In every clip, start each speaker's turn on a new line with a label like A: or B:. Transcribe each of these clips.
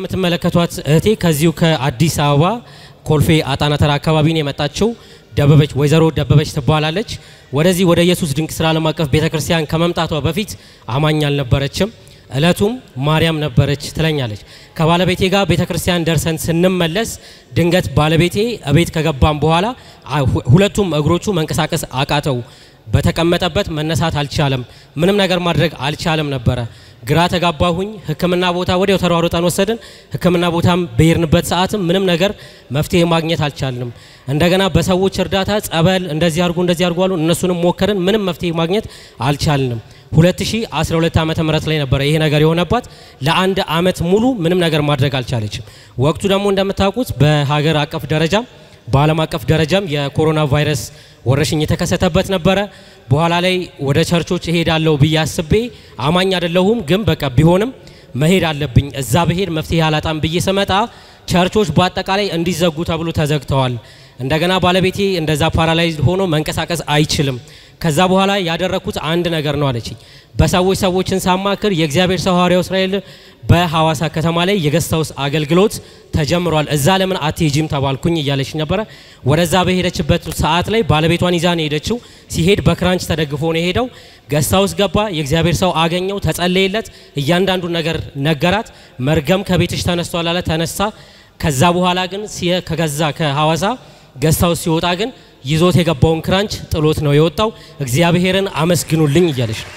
A: የምትመለከቷት እህቴ ከዚሁ ከአዲስ አበባ ኮልፌ አጣና ተራ አካባቢ ነው የመጣችው። ደበበች ወይዘሮ ደበበች ትባላለች። ወደዚህ ወደ ኢየሱስ ድንቅ ስራ ዓለም አቀፍ ቤተክርስቲያን ከመምጣቷ በፊት አማኝ አልነበረችም። እለቱም ማርያም ነበረች ትለኛለች። ከባለቤቴ ጋር ቤተክርስቲያን ደርሰን ስንመለስ ድንገት ባለቤቴ እቤት ከገባም በኋላ ሁለቱም እግሮቹ መንቀሳቀስ አቃተው። በተቀመጠበት መነሳት አልቻለም። ምንም ነገር ማድረግ አልቻለም ነበረ። ግራ ተጋባሁኝ። ሕክምና ቦታ ወዲያው ተሯሩጠን ወሰድን። ሕክምና ቦታም በሄድንበት ሰዓትም ምንም ነገር መፍትሄ ማግኘት አልቻልንም። እንደገና በሰዎች እርዳታ ጸበል እንደዚህ አድርጉ እንደዚህ አድርጉ አሉ። እነሱንም ሞከርን። ምንም መፍትሄ ማግኘት አልቻልንም። 2012 ዓመተ ምህረት ላይ ነበረ ይሄ ነገር የሆነባት። ለአንድ አመት ሙሉ ምንም ነገር ማድረግ አልቻለችም። ወቅቱ ደግሞ እንደምታውቁት በሀገር አቀፍ ደረጃም በዓለም አቀፍ ደረጃም የኮሮና ቫይረስ ወረርሽኝ የተከሰተበት ነበረ። በኋላ ላይ ወደ ቸርቾች እሄዳለሁ ብዬ አስቤ አማኝ አይደለሁም፣ ግን በቃ ቢሆንም መሄድ አለብኝ እዛ ብሄድ መፍትሄ አላጣም ብዬ ስመጣ ቸርቾች በአጠቃላይ እንዲዘጉ ተብሎ ተዘግተዋል። እንደገና ባለቤቴ እንደዛ ፓራላይዝድ ሆኖ መንቀሳቀስ አይችልም። ከዛ በኋላ ያደረኩት አንድ ነገር ነው አለችኝ። በሰዎች ሰዎችን ሳማክር የእግዚአብሔር ሰው ሐዋርያው እስራኤል በሐዋሳ ከተማ ላይ የገስት ሃውስ አገልግሎት ተጀምሯል፣ እዛ ለምን አትሄጂም ተባልኩኝ እያለች ነበረ። ወደዛ በሄደችበት ሰዓት ላይ ባለቤቷን ይዛ ነው የሄደችው። ሲሄድ በክራንች ተደግፎ ነው የሄደው። ገስት ሃውስ ገባ። የእግዚአብሔር ሰው አገኘው፣ ተጸለየለት፣ እያንዳንዱ ነገር ነገራት። መርገም ከቤትሽ ተነስቷል አለ፣ ተነሳ። ከዛ በኋላ ግን ከገዛ ከሐዋሳ ገስት ሃውስ ሲወጣ ግን ይዞት የገባውን ክራንች ጥሎት ነው የወጣው። እግዚአብሔርን አመስግኑልኝ እያለች ነው።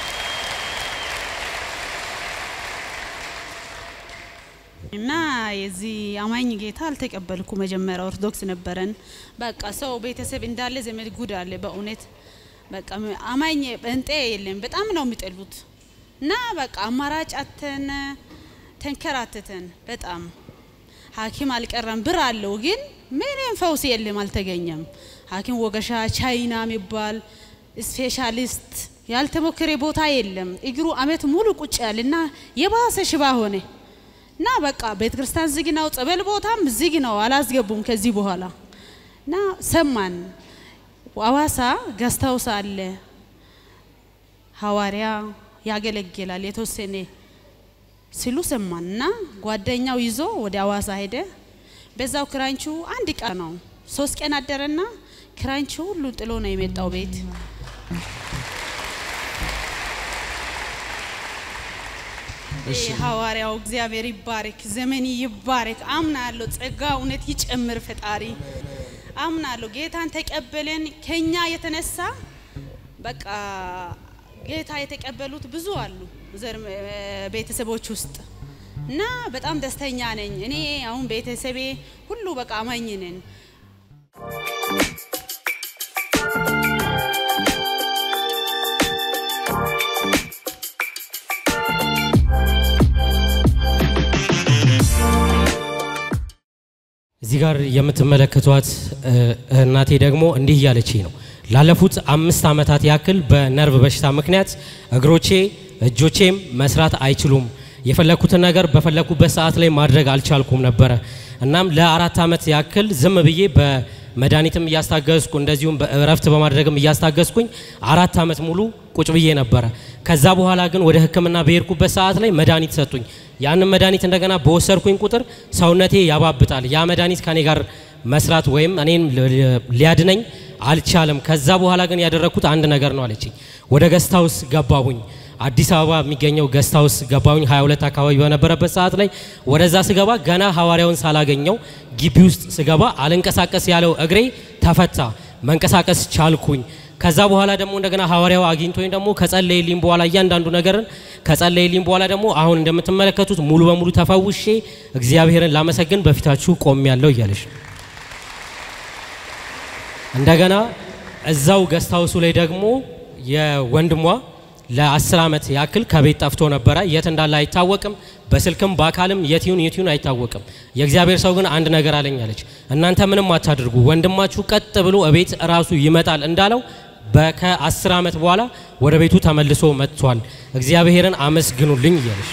B: እና የዚህ አማኝ ጌታ አልተቀበልኩ። መጀመሪያ ኦርቶዶክስ ነበረን። በቃ ሰው ቤተሰብ እንዳለ ዘመድ ጉድ አለ። በእውነት በቃ አማኝ እንጤ የለም። በጣም ነው የሚጠሉት። እና በቃ አማራጭ አተን ተንከራተተን። በጣም ሐኪም አልቀረም። ብር አለው ግን ምንም ፈውስ የለም፣ አልተገኘም። ሐኪም ወገሻ፣ ቻይና የሚባል ስፔሻሊስት ያልተሞከረ ቦታ የለም። እግሩ አመት ሙሉ ቁጭ ያለና የባሰ ሽባ ሆነ። እና በቃ ቤተ ክርስቲያን ዝግ ነው፣ ጸበል ቦታም ዝግ ነው፣ አላስገቡም ከዚህ በኋላ እና ሰማን። አዋሳ ገስታውስ አለ ሐዋርያ ያገለግላል የተወሰነ ሲሉ ሰማን እና ጓደኛው ይዞ ወደ አዋሳ ሄደ። በዛው ክራንቹ አንድ ቀን ነው ሶስት ቀን አደረና ክራንቹ ሁሉ ጥሎ ነው የመጣው ቤት ሐዋርያው እግዚአብሔር ይባረክ፣ ዘመን ይባረክ። አምናለሁ፣ ጸጋ እውነት ይጨምር ፈጣሪ። አምናለሁ ጌታን ተቀበለን። ከኛ የተነሳ በቃ ጌታ የተቀበሉት ብዙ አሉ ዘር ቤተሰቦች ውስጥ እና በጣም ደስተኛ ነኝ። እኔ አሁን ቤተሰቤ ሁሉ በቃ አማኝ ነን።
A: እዚህ ጋር የምትመለከቷት እናቴ ደግሞ እንዲህ እያለችኝ ነው። ላለፉት አምስት ዓመታት ያክል በነርቭ በሽታ ምክንያት እግሮቼ እጆቼም መስራት አይችሉም። የፈለኩትን ነገር በፈለኩበት ሰዓት ላይ ማድረግ አልቻልኩም ነበረ። እናም ለአራት ዓመት ያክል ዝም ብዬ በመድኃኒትም እያስታገዝኩ እንደዚሁም በእረፍት በማድረግም እያስታገዝኩኝ አራት ዓመት ሙሉ ቁጭ ብዬ ነበረ። ከዛ በኋላ ግን ወደ ሕክምና በሄድኩበት ሰዓት ላይ መድኃኒት ሰጡኝ። ያንን መድኃኒት እንደገና በወሰድኩኝ ቁጥር ሰውነቴ ያባብጣል። ያ መድኃኒት ከኔ ጋር መስራት ወይም እኔን ሊያድነኝ አልቻለም። ከዛ በኋላ ግን ያደረግኩት አንድ ነገር ነው አለችኝ። ወደ ገስታውስ ገባሁኝ። አዲስ አበባ የሚገኘው ገስታውስ ገባሁኝ 22 አካባቢ በነበረበት ሰዓት ላይ ወደዛ ስገባ ገና ሐዋርያውን ሳላገኘው ግቢ ውስጥ ስገባ አልንቀሳቀስ ያለው እግሬ ተፈታ፣ መንቀሳቀስ ቻልኩኝ። ከዛ በኋላ ደግሞ እንደገና ሐዋርያው አግኝቶኝ ደግሞ ከጸለየልኝ በኋላ እያንዳንዱ ነገርን ከጸለየልኝ በኋላ ደግሞ አሁን እንደምትመለከቱት ሙሉ በሙሉ ተፈውሼ እግዚአብሔርን ላመሰግን በፊታችሁ ቆም ያለው እያለሽ እንደገና እዛው ገስታውሱ ላይ ደግሞ የወንድሟ ለአስር ዓመት ያክል ከቤት ጠፍቶ ነበረ። የት እንዳለ አይታወቅም። በስልክም በአካልም የትዩን የትዩን አይታወቅም። የእግዚአብሔር ሰው ግን አንድ ነገር አለኝ አለች። እናንተ ምንም አታድርጉ፣ ወንድማችሁ ቀጥ ብሎ እቤት ራሱ ይመጣል እንዳለው ከአስር ዓመት በኋላ ወደ ቤቱ ተመልሶ መጥቷል። እግዚአብሔርን አመስግኑልኝ እያለች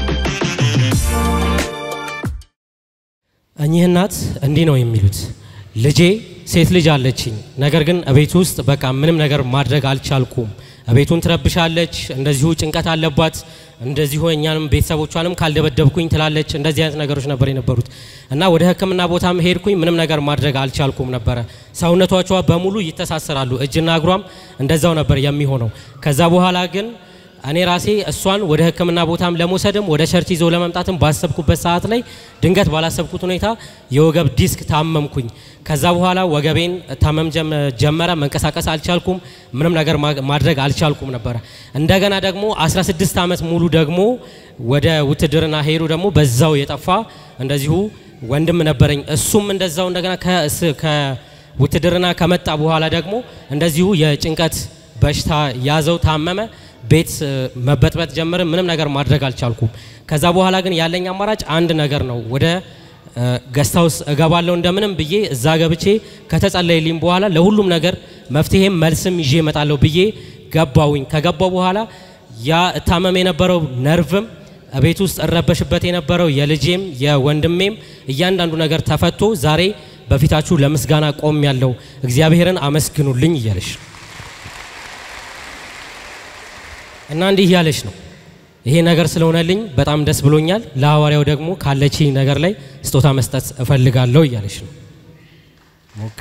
A: እኚህ እናት እንዲህ ነው የሚሉት። ልጄ ሴት ልጅ አለችኝ። ነገር ግን እቤት ውስጥ በቃ ምንም ነገር ማድረግ አልቻልኩም። እቤቱን ትረብሻለች፣ እንደዚሁ ጭንቀት አለባት፣ እንደዚሁ እኛንም ቤተሰቦቿንም ካልደበደብኩኝ ትላለች። እንደዚህ አይነት ነገሮች ነበር የነበሩት እና ወደ ሕክምና ቦታም ሄድኩኝ። ምንም ነገር ማድረግ አልቻልኩም ነበረ። ሰውነቷቿ በሙሉ ይተሳሰራሉ፣ እጅና እግሯም እንደዛው ነበር የሚሆነው። ከዛ በኋላ ግን እኔ ራሴ እሷን ወደ ህክምና ቦታም ለመውሰድም ወደ ቸርች ይዞ ለመምጣትም ባሰብኩበት ሰዓት ላይ ድንገት ባላሰብኩት ሁኔታ የወገብ ዲስክ ታመምኩኝ። ከዛ በኋላ ወገቤን ታመም ጀመረ። መንቀሳቀስ አልቻልኩም። ምንም ነገር ማድረግ አልቻልኩም ነበረ። እንደገና ደግሞ 16 ዓመት ሙሉ ደግሞ ወደ ውትድርና ሄዱ። ደግሞ በዛው የጠፋ እንደዚሁ ወንድም ነበረኝ። እሱም እንደዛው እንደገና ከውትድርና ከመጣ በኋላ ደግሞ እንደዚሁ የጭንቀት በሽታ ያዘው፣ ታመመ። ቤት መበጥበጥ ጀመረ። ምንም ነገር ማድረግ አልቻልኩም። ከዛ በኋላ ግን ያለኝ አማራጭ አንድ ነገር ነው። ወደ ገስታውስ እገባለሁ እንደምንም ብዬ እዛ ገብቼ ከተጸለይልኝ በኋላ ለሁሉም ነገር መፍትሄም መልስም ይዤ እመጣለሁ ብዬ ገባውኝ። ከገባው በኋላ ያ እታመም የነበረው ነርቭም ቤት ውስጥ እረበሽበት የነበረው የልጄም የወንድሜም እያንዳንዱ ነገር ተፈቶ ዛሬ በፊታችሁ ለምስጋና ቆም ያለው እግዚአብሔርን አመስግኑልኝ እያለሽ እና እንዲህ እያለች ነው። ይሄ ነገር ስለሆነልኝ በጣም ደስ ብሎኛል። ለሐዋርያው ደግሞ ካለችኝ ነገር ላይ ስጦታ መስጠት እፈልጋለሁ እያለች ነው። ሞክ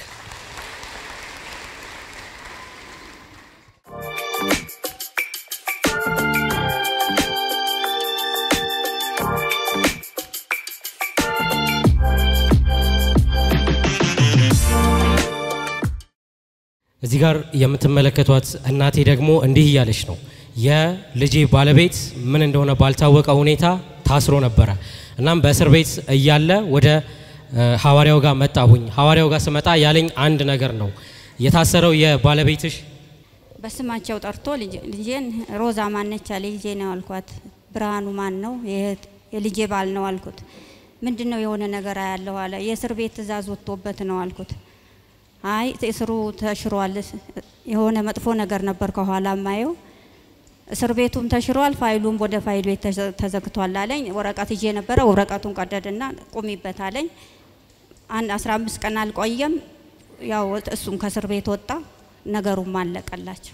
A: እዚህ ጋር የምትመለከቷት እናቴ ደግሞ እንዲህ እያለች ነው የልጄ ባለቤት ምን እንደሆነ ባልታወቀ ሁኔታ ታስሮ ነበረ። እናም በእስር ቤት እያለ ወደ ሐዋርያው ጋር መጣሁኝ። ሐዋርያው ጋር ስመጣ ያለኝ አንድ ነገር ነው። የታሰረው የባለቤትሽ
C: በስማቸው ጠርቶ ልጄን ሮዛ ማነች አለ። ልጄ ነው አልኳት። ብርሃኑ ማን ነው? የልጄ ባል ነው አልኩት። ምንድን ነው የሆነ ነገር አያለሁ አለ። የእስር ቤት ትእዛዝ ወጥቶበት ነው አልኩት። አይ እስሩ ተሽሯል፣ የሆነ መጥፎ ነገር ነበር ከኋላ ማየው እስር ቤቱም ተሽሯል፣ ፋይሉም ወደ ፋይል ቤት ተዘግቷል አለኝ። ወረቀት ይዤ ነበረ። ወረቀቱን ቀደድና ቁሚበት አለኝ። አንድ አስራ አምስት ቀን አልቆየም። ያው እሱም ከእስር ቤት ወጣ። ነገሩም አለቀላቸው።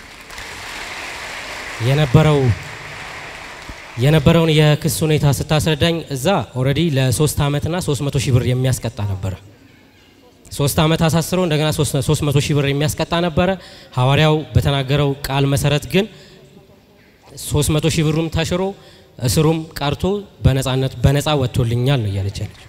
A: የነበረው የነበረውን የክስ ሁኔታ ስታስረዳኝ እዛ ኦልሬዲ ለሶስት አመትና ሶስት መቶ ሺህ ብር የሚያስቀጣ ነበረ። ሶስት አመት አሳስሮ እንደገና ሶስት መቶ ሺህ ብር የሚያስቀጣ ነበረ። ሐዋርያው በተናገረው ቃል መሰረት ግን ሶስት መቶ ሺህ ብሩም ተሽሮ እስሩም ቀርቶ በነጻነት በነጻ ወጥቶልኛል ነው እያለች ያለች።